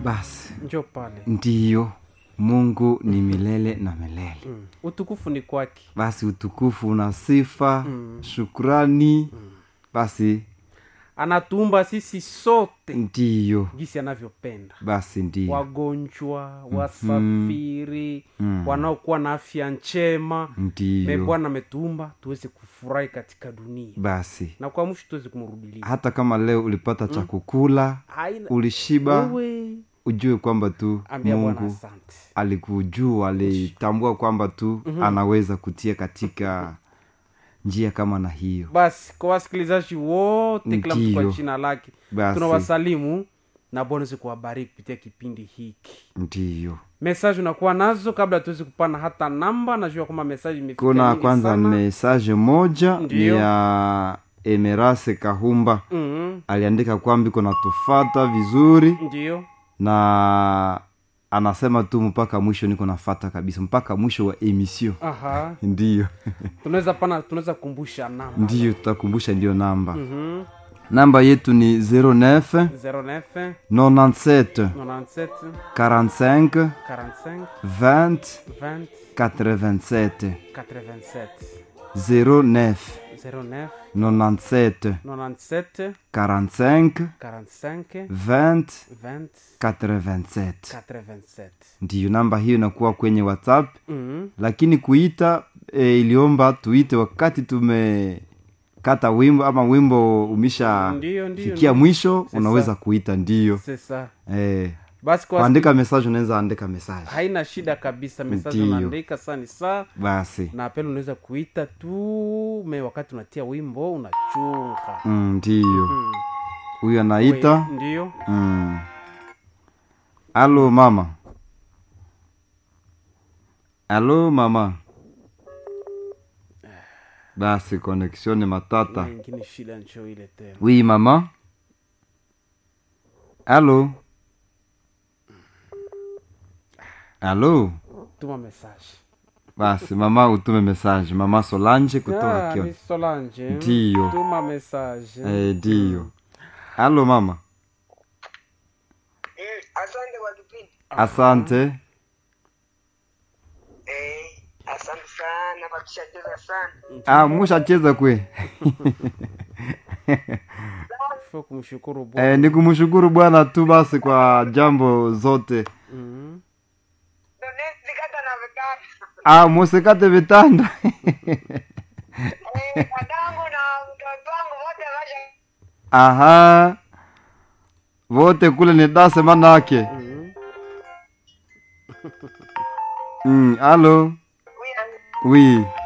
basi njo pale ndiyo mungu ni milele na milele mm. utukufu ni kwake basi utukufu na sifa Mm. shukrani basi anatuumba sisi sote ndiyo jinsi anavyopenda basi ndiyo wagonjwa wasafiri Mm. wanaokuwa na afya njema me ndiyo bwana ametuumba tuweze kufurahi katika dunia basi na kwa mwisho tuweze kumrudilia hata kama leo ulipata cha kukula Haina- ulishiba wewe ujue kwamba tu ambia bwana mungu asante alikujua alitambua kwamba tu anaweza kutia katika njia kama na hiyo basi kwa wasikilizaji wote kila mtu kwa Ndiyo. jina lake Basi. tunawasalimu na bwana aweze kuwabariki kupitia kipindi hiki ndiyo mesaji unakuwa nazo kabla tuweze kupana hata namba najua kwamba mesaji imefika kuna nyingi kwanza sana. mesaje moja ni Ndiyo. ya emerase kahumba Mhm, aliandika kwamba iko natufata vizuri ndiyo na anasema tu mpaka mwisho niko nafata kabisa mpaka mwisho wa emission aha ndiyo tunaweza pana tunaweza kumbusha namba ndiyo tutakumbusha ndiyo namba Mhm, namba yetu ni 09 09 97 97 45 45 20 20 87 87 09 09 97 97 45 45 20 20 87 87 ndiyo namba hiyo inakuwa kwenye whatsapp Mhm, lakini kuita e, iliomba tuite wakati tumekata wimbo ama wimbo umesha Ndiyo, ndiyo, fikia ndiyo. mwisho Sasa. unaweza kuita ndiyo sasa e, basi kwa kuandika message unaweza andika message haina shida kabisa mesaji Ndiyo. unaandika saa ni saa basi na pele unaweza kuita tu me wakati unatia wimbo unachunga mm, ndiyo Mm. huyu anaita We- ndiyo mm. alo mama alo mama basi connexion ni matata Na ingine shida ncho ile tena oui mama alo alo tuma mesaji basi mama utume message mama solange kutoka Ah, kio ni solange Ndiyo. tuma mesaji eh, ndiyo alo mama Mm, asante kwa kipindi asante eh, asante sana kwa tushacheza sana ah, mushacheza kwe fo kumshukuru bwana eh, ni kumshukuru bwana tu basi kwa jambo zote Mhm. Ndo ne- nikata na vitanda ah, musikate vitanda Eh, dadangu na mtoto wangu wote washa aha vote kule ni dase manake Mhm. mm, alo Huyu- wi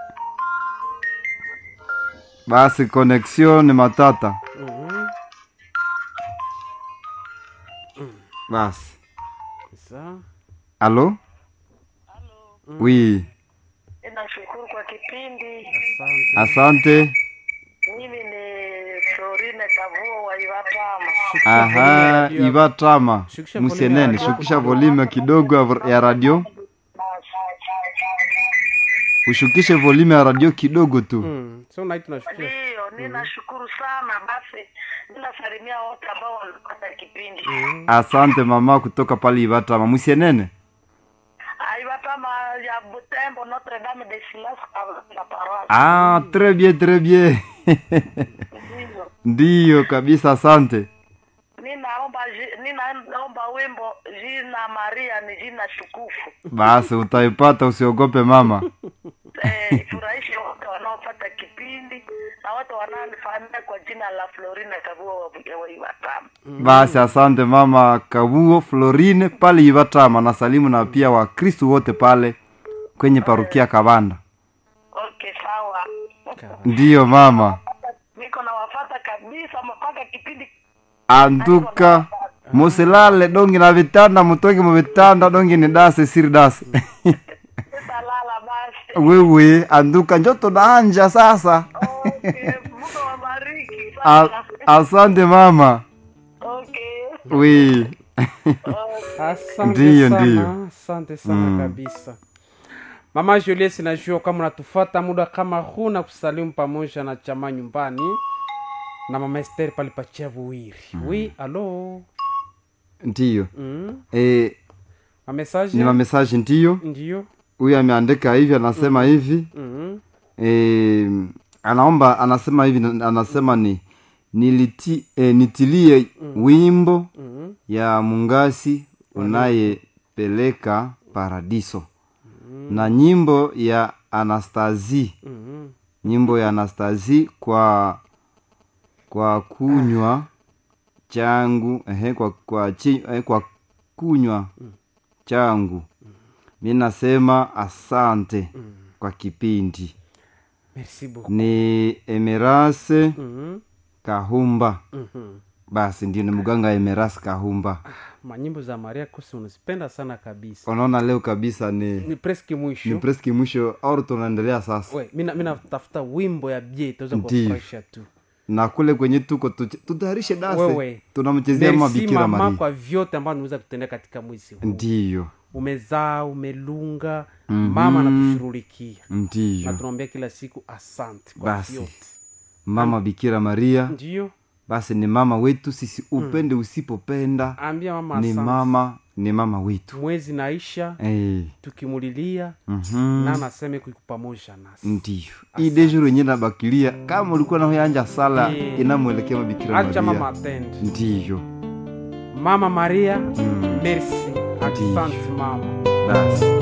basi connexion ni matata Mhm. basi Sa- alo wi ninashukuru kwa kipindi asante mimi asante ni florine kavuo wa iwapama Shukisha volume ya aha radio. ivatama Shukisha volume ya musienene radio. shukisha volume kidogo ya- ya radio ushukishe volume ya radio kidogo tu Mm. so nai tunashukisha ndiyo ninashukuru sana basi ninasalimia wote ambao wanapata kipindi asante mama kutoka pale ivatama musienene aiwapama ya butembo notre dame de silas la paroisse ah, très bien très bien ndiyo ndiyo kabisa asante ninaomba ji- ninaomba wimbo jina maria ni jina shukufu basi utaipata usiogope mama eh, furahishe wote wanaopata kipindi na wote wanaonifahamia kwa jina la florina kavua waiwatama basi asante mama kabuo florine pale ivatama na salimu na pia wakristu wote pale kwenye parukia kabanda okay sawa ndiyo mama niko na wafata kabisa mpaka kipindi anduka musilale dongi na vitanda mutoke mu vitanda dongi ni dase siri dase sitalala basi wewe anduka njoto naanja sasa okay mungu wabariki A, sana asante mama okay wi asante Ndiyo, sana ndiyo. asante sana Mm. kabisa mama julies najua kama unatufata muda kama huu na kusalimu pamoja na chama nyumbani na mama ester pale pachavuwiri mm. wi alo ndiyo mm. e, mamesaje ni mamesaji ndiyo ndiyo huyu ameandika hivi anasema hivi mm. e, anaomba anasema hivi anasema ni niliti, e, nitilie wimbo Mm. ya mungasi unayepeleka paradiso na nyimbo ya anastasi Mm. nyimbo ya anastasi kwa kwa kunywa changu ehe, kwa, kwa, chi, eh, kwa kunywa changu mi nasema asante kwa kipindi merci beaucoup ni emerase mm. kahumba mm basi ndio ni mganga emerase kahumba manyimbo za maria kusi unazipenda sana kabisa unaona leo kabisa ni ni preski ni mwisho preski mwisho au tunaendelea sasa we mina mina tafuta wimbo ya bie itaweza Ndiyo. kufurahisha tu na kule kwenye tuko tuch- tutayarishe dase Wewe. tunamchezea merci mabikira mama maria kwa vyote ambavyo nimeweza kutendea katika mwezi huu ndiyo umezaa umelunga mama anatushughulikia na ndiyo tunaombea kila siku asante kwa Basi. vyote mama bikira maria ndiyo basi ni mama wetu sisi upende usipopenda ambia mama ni asante mama ni mama wetu mwezi naisha hey. tukimulilia mm-hmm. na anaseme kuiku pamoja nasi ndiyo hii dejuru yenye nabakilia kama ulikuwa nahoyanja sala Eh. inamwelekea mabikira acha mama maria atende ndiyo mama maria mm. merci asante mama basi